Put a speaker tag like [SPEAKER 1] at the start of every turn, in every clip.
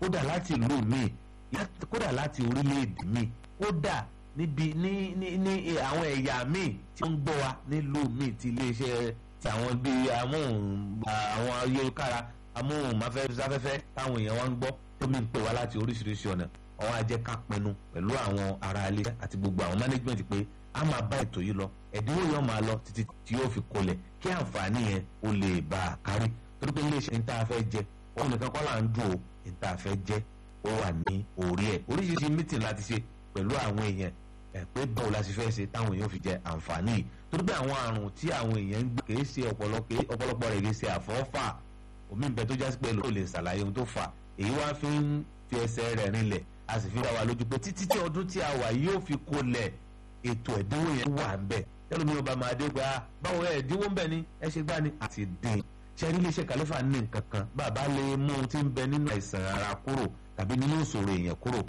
[SPEAKER 1] kódà láti ìlú míì kódà láti orílẹ̀-èdè míì kódà níbi ní ní ní àwọn ẹ̀yà míì tí wọ́n ń gbọ́ wa nílùú míì ti iléeṣẹ́ ti àwọn bíi amóhùn àwọn ayélujára amóhùnmáfẹ́fẹ́ táwọn èèyàn wa ń gbọ́ tó mi ń pè wá láti oríṣiríṣi ọ̀nà àwọn ajẹ́ ká pinnu pẹ̀lú àwọn ará ilé àti gbogbo àwọn management pé a máa bá ètò yìí lọ ẹ̀dínwó yóò máa lọ títí tí yóò fi kolẹ̀ kí àǹfààní yẹn ó lè bá a kárí torí pé iléeṣẹ́ ní tá a fẹ́ jẹ òun nìkan kọ́ là ń dùn ó ní tá a fẹ́ jẹ ó wà ní orí ẹ̀ oríṣiríṣi meeting láti ṣe pẹ̀lú àwọn èèyàn ẹ̀ pé báwo la ṣe fẹ́ ṣe táwọn èèyàn fi jẹ àǹfààní yìí torí pé àwọn àrùn tí àwọn èèyàn ń gbé kìí ṣe ọ̀pọ̀lọpọ̀ rẹ̀ kìí ṣe àfọ́fà omi ń bẹ tó jásí pé ló lè ṣàlàyé ohun tó fà èyí wá fi ń fi ẹsẹ̀ rẹ̀ rinlẹ̀ a sì fi dá wa lójú pé títí tí ọdún tí a wà yóò fi kolẹ̀ ètò ẹ̀dínwó yẹn wà ń bẹ̀ tẹ́lẹ̀ mi ò bá máa dé pé ah báwo ẹ̀ ẹ̀dínwó ń bẹ̀ ni ẹ ṣe gbá ni àti dín ṣe rí iléeṣẹ́ kàlífà ní nǹkan kan bàbá lè mú ohun tí ń bẹ nínú àìsàn ara kúrò tàbí nínú ìṣòro èèyàn kúrò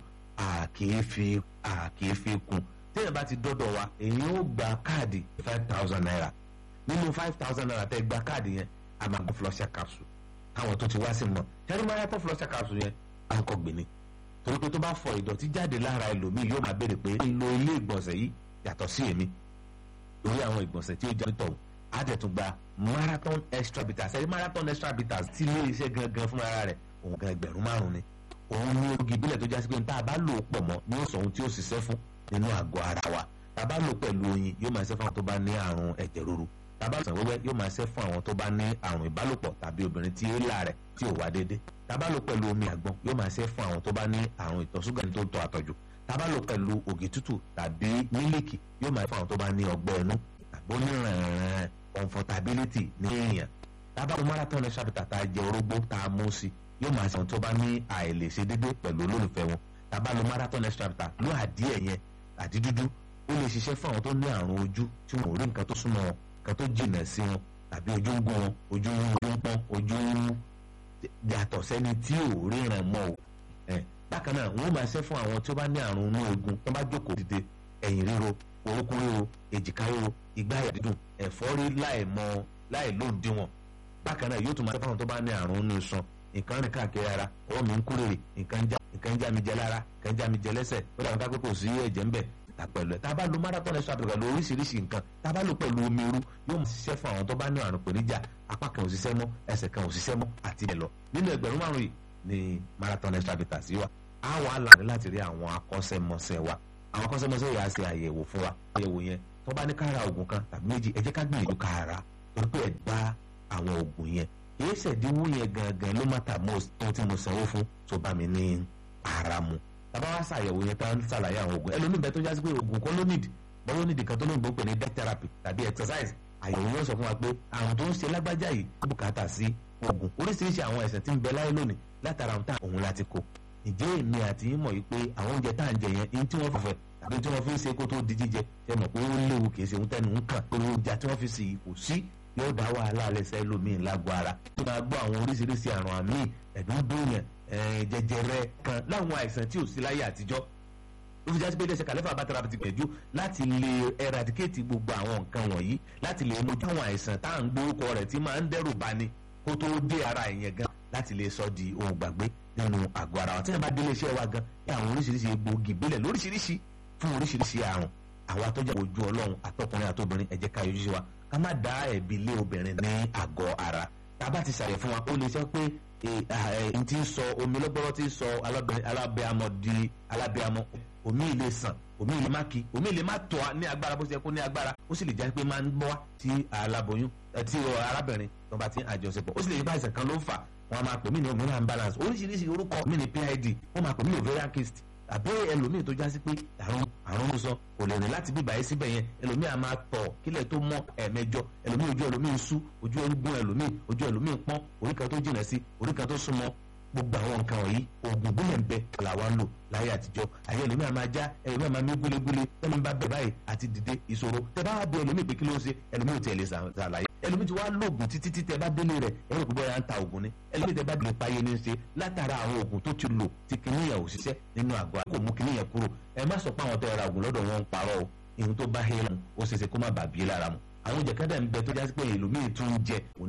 [SPEAKER 1] àkèéfì àkèéfì kún téèyàn bá ti dọ́dọ̀ wa èèyàn ó gba káàdì five thousand naira nínú five thousand naira tẹ́ gba káàdì yẹn a máa gbọ́ flusher capsule káwọn tó ti wá sí mọ̀ ṣẹ́ni máa yàtọ̀ flusher capsule yẹn à ń kọ́ gbìnì torí pé tó bá fọ ìdọ̀tí jáde lára ẹlòmíì yóò máa béèrè pé lo ilé ìgbọ̀nsẹ̀ yìí yàtọ̀ sí èmi lórí àwọn ìgbọ̀nsẹ̀ tí ó jẹ́ nítorí àdẹ̀tún gba marathon extra bitters ẹ̀rí marathon extra bitters tí ilé iṣẹ́ gangan fún ara rẹ̀ òun gan ẹgbẹ̀rún márùn-ún ni òun ní ogi ìbílẹ̀ tó jásí pé tá a bá lò ó pọ̀ mọ́ ní ó sọ ohun tí ó ṣiṣẹ́ fún nínú àgọ́ ara wa tá a bá lò pẹ̀lú oyin yóò máa ṣe fún àwọn tó bá ní àrùn ẹ̀jẹ̀ ríru tá a bá sàn wẹ́wẹ́ yóò máa ṣe fún àwọn tó bá ní àrùn ìbálòpọ̀ tàbí obìnrin tí éèlà rẹ̀ tí ò wá déédé tá a bá lò pẹ̀lú omi àgbọn yóò máa ṣe fún àwọn tó bá ní àrùn ìtọ̀ ṣúgà ní tó ń tọ́ àtọ̀jù tá a bá lò pẹ̀lú ògì tútù tàbí mílíkì yóò máa ṣe fún àwọn tó bá ní ọgbẹ́ inú tàbí onírànràn comfortability ní èèyàn tá a bá lò marathon extra bitter tá a jẹ orógbó tá a mú sí yóò máa ṣe àwọn tó bá ní àìlèṣe déédé pẹ̀lú olólùfẹ́ wọn tá a bá lò marathon extra bitter ló àdíẹ̀ yẹn àti dúdú ó lè ṣiṣẹ́ fún àwọn tó ní àrùn ojú tí wọn ò rí nǹkan tó súnmọ́ wọn nǹkan tó jìnà sí wọn tàbí ojú ń gún wọn ojú ń ń pọ́n ojú ń yàtọ̀ sẹ́ni tí ò ríran mọ́ o bákan náà wọ́n máa ṣe fún àwọn tí ó bá ní àrùn inú eegun tó bá jókòó dìde ẹ̀yìn ríro orúkún ríro èjìká ríro ìgbáyà dídùn ẹ̀fọ́rí láì mọ láì lóǹdíwọ̀n bákan náà yóò tún máa ṣe fún àwọn tó bá ní àrùn inú iṣan nǹkan rìn káàkiri ara ọwọ́ mi ń kúrèrè nǹkan já nǹkan já mi jẹ lára nǹkan já mi jẹ lẹ́sẹ̀ ó dàgbà pé kò sí ẹ̀jẹ̀ ńbẹ̀ ta pẹ̀lú ẹ̀ tá a bá lo marathon extra pẹ̀lú oríṣiríṣi nǹkan tá a bá lo pẹ̀lú omi irú yóò máa ṣiṣẹ́ fún àwọn tó bá ní àrùn pèníjà apá kan ò ṣiṣẹ́ mọ́ ẹsẹ̀ kan ò ṣiṣẹ́ mọ́ àti ẹ̀ lọ nínú ẹgbẹ̀rún márùn yìí ni marathon extra bitters sí wa á wà láàrin láti rí àwọn akọ́ṣẹ́mọṣẹ́ wa àwọn akọ́ṣẹ́mọṣẹ́ yà á ṣe àyẹ̀wò fún wa àyẹ̀wò yẹn tó bá ní ká ra oògùn kan tàbí méjì ẹ jẹ́ ká gbìyànjú ká ra torí pé ẹ̀ bá àwọn oògùn yẹn kìí ṣèdínwó yẹn gangan ló má tà mọ́ tó tí mo sanwó fún tó bá mi ní ara mu tàbá wá ṣàyẹ̀wò yẹn tá ń ṣàlàyé àwọn oògùn ẹlòmíì bẹ́ẹ̀ tó jásí pé oògùn kan ló nídìí bọ́ ló nídìí kan tó lóyìnbó pè ní death therapy tàbí exercise àyẹ̀wò yóò sọ fún wa pé àrùn tó ń ṣe lágbájá yìí ó bùkátà sí oògùn oríṣiríṣi àwọn ẹ̀sẹ̀ tí ń bẹ láyé lónìí látara ohun tá òun láti kó ǹjẹ́ èmi àti yín mọ̀ yìí pé àwọn oúnjẹ tá à ń jẹ yẹn ihun tí wọ́n fọ̀fẹ́ tàbí tí wọ́n fi ń ṣe kó tó di jíjẹ ṣe mọ̀ pé ó léwu kì í ṣe ohun tẹnu ń kàn pé oúnjẹ tí wọ́n fi sì kò sí yóò dá wàhálà lẹ́sẹ̀ lómi lágọ̀ ara tó máa gbọ́ àwọn oríṣiríṣi àrùn àmì ẹ̀dùn dùnyàn jẹjẹrẹ kan láwọn àìsàn tí ò sí láyé àtijọ́ ó fi jásí pé iléeṣẹ́ kàlẹ́fà bá tẹ́ra ti gbẹ̀jú láti lè eradicate gbogbo àwọn nǹkan wọ̀nyí láti lè mójú àwọn àìsàn tá à ń gbórúkọ rẹ̀ tí máa ń dẹ́rù bani kó tó dé ara ìyẹn gan láti lè sọ di ohun gbàgbé nínú àgọ́ ara wa tí wọ́n bá dé iléeṣẹ́ wa gan ní àwọn oríṣiríṣi egbòogi ìbílẹ̀ lóríṣiríṣi fún oríṣiríṣi àrùn àwọn atọ́jà ojú ọlọ́run àtọkùnrin àtobìnrin ẹ jẹ́ ká yọjú sí wa ká má dá ẹ̀bi lé obìnrin ní àgọ́ ara tá a bá ti ṣàyẹ̀ fún wa ó lè sọ pé n ti sọ omi lọ́gbọ́rọ́ ti sọ alábẹ́amọ di alábẹ́amọ omi ilé sàn omi ilé má kí omi ilé má tọ́ ní agbára bó ṣe kó ní agbára ó sì lè jẹ́ pé máa ń gbọ́ tí aláboyún tí arábìnrin tó bá ti ń àjọṣepọ̀ ó sì lè yí bá ìsàn kan ló ń fà wọ́n máa pè mí ní hormonal imbalance oríṣiríṣi orúkọ mi ní PID wọ́n máa pè mí ní ovarian cyst àbí ẹlòmíì tó jásí pé àrùn àrùn ń sọ kò lè rìn láti bíbá yìí síbẹ̀ yẹn ẹlòmíì a máa tọ̀ kílẹ̀ tó mọ́ ẹ̀mẹjọ ẹlòmíì ojú ẹlòmíì ń sú ojú ẹlòmíì ẹlòmíì ojú ẹlòmíì ń pọ́n orí kan tó jìnà sí orí kan tó súnmọ́ gbogbo àwọn nǹkan wọ̀nyí oògùn gbọ́dọ̀ ń bẹ làwa ń lò láyé àtijọ́ àyè ẹlòmíì a máa já ẹlòmíì a máa mí gúlégúlé ẹni bá bẹ̀ báyìí àti dìde ìṣòro tẹ bá bẹ ẹlòmíì pé kí ló ń ṣe ẹlòmíì ò tiẹ̀ lè ṣàlàyé ẹlòmíì ti wá lóògùn títí tí tẹ bá délé rẹ ẹ̀rọ ìpínpọ̀ ya ń ta oògùn ni ẹlòmíì tẹ bá délé páyé ní í ṣe látara àwọn oògùn tó ti lò tí kìnìyàn ò ṣiṣẹ́ nínú àgọ́ kò mú kìnìyàn kúrò ẹ má sọ pé àwọn tẹ ra oògùn lọ́dọ̀ wọn ń parọ́ o ìhun tó bá hẹ́ mu ó ṣeéṣe kó má bàbí lára mu àwọn jẹ̀kẹ́dà ń bẹ tó jásí pé ẹlòmíì tún ń jẹ